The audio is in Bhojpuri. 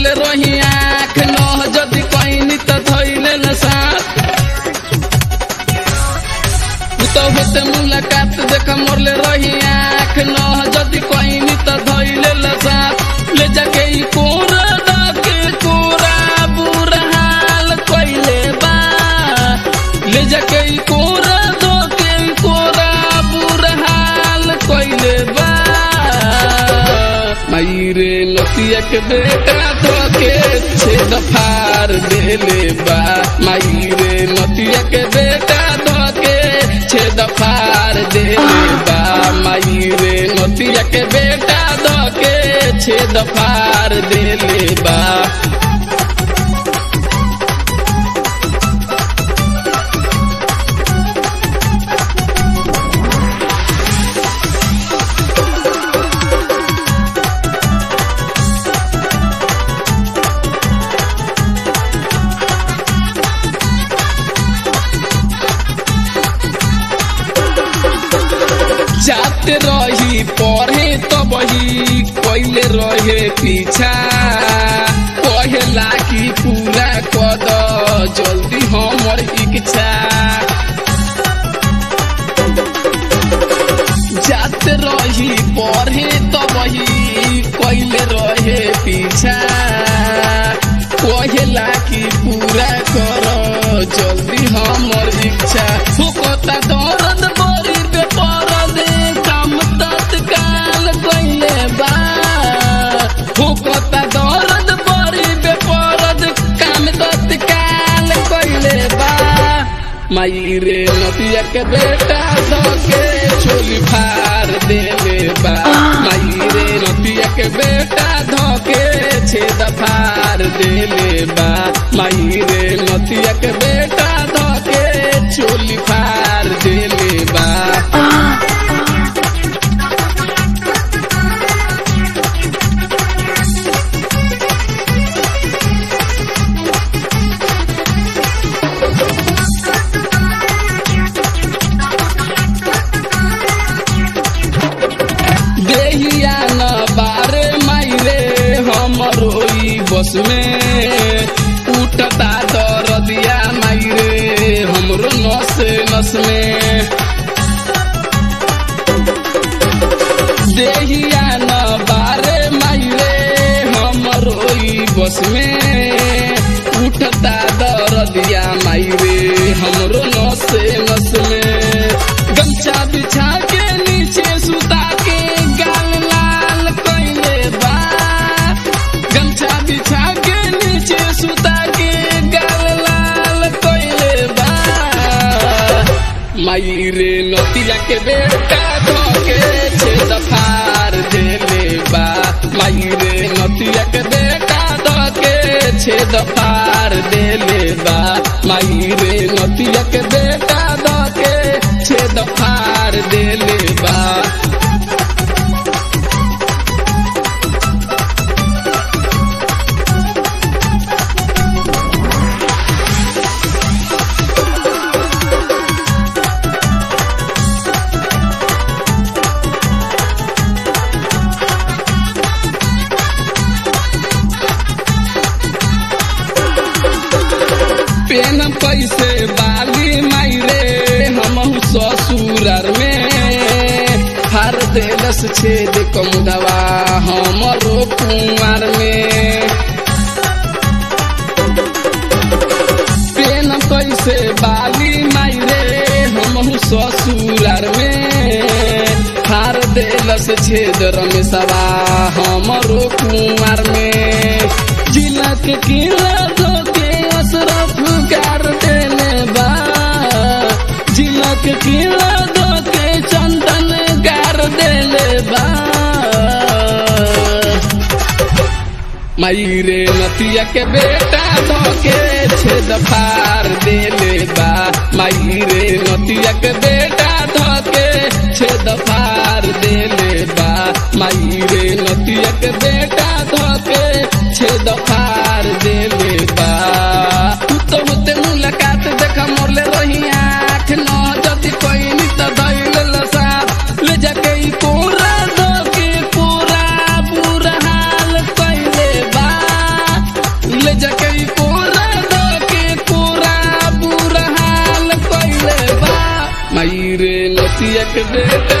मोरले रही आँख नह जदि कहनी त धैले न साथ तो होते मुलाकात देख मोरले रही आँख नह जदि कहनी त धैले न साथ ले जाके ई कोरा डाके कोरा बुरा हाल कइले बा ले जाके ई कोरा दोके कोरा बुरा हाल कइले बा मायरे नतिया के बेटा धोके छेद फार देले बा मायरे नतिया के बेटा धोके छेद फार देले बा मायरे नतिया के बेटा धोके छेद फार देले बा जाते रही पढ़े तो बही कैले रहे पीछा कहेला कि पूरा कद जल्दी हमर इच्छा जाते रही पढ़े तो बही कैले रहे पीछा कहेला कि पूरा कर जल्दी हमर इच्छा फुकता दर्द बड़ी बेपरद काम तत्काल कैले बा फुकता दर्द बड़ी बेपरद काम तत्काल कैले बा माई रे नदिया के बेटा धोके छोली फार देले बा माई रे नदिया के बेटा धोके छेद फार देले बा माई रे नदिया के बेटा धोके छोली फार देले बा देहिया न बारे माइरे हमरो ई बस में उठता दरदिया माइरे हमरो नस नस में देहिया न बारे माइरे हमरो ई बस में उठता दरदिया माइरे हमरो नस नस में गमछा बिछा के नीचे सुता के गाल लाल कैले बा गमछा बिछा के नीचे सुता के गाल लाल कैले बा माई रे नतिया के बेटा धोके छेद फार देले बा माई रे नतिया के बेटा धोके छेद फार देले बा माई रे नतिया के बेटा धोके छेद फार देले बा पेन पैसे बाली माइरे हम ससुरार में फार देलस छेद कमुदवा हमरो कुमार में पेन पैसे बाली माइरे हम ससुरार में फार देलस छेद रमेशवा हमरो कुमार में जिलक किला धोके असरफ गार देले बा जिलक किला धोके चंदन गार देले बा माई रे नतिया के बेटा धोके छेद फार देले बा माई रे नतिया के बेटा धोके छेद फार देले बा माई रे नतिया के बेटा धोके छेद फार देले बा तू तो होते मुलाकात देखा मोरले रही आँख न जति कोई नित धैल लसात ले जाके ई कोरा धोके पूरा बुरा हाल कैले बा के बेटा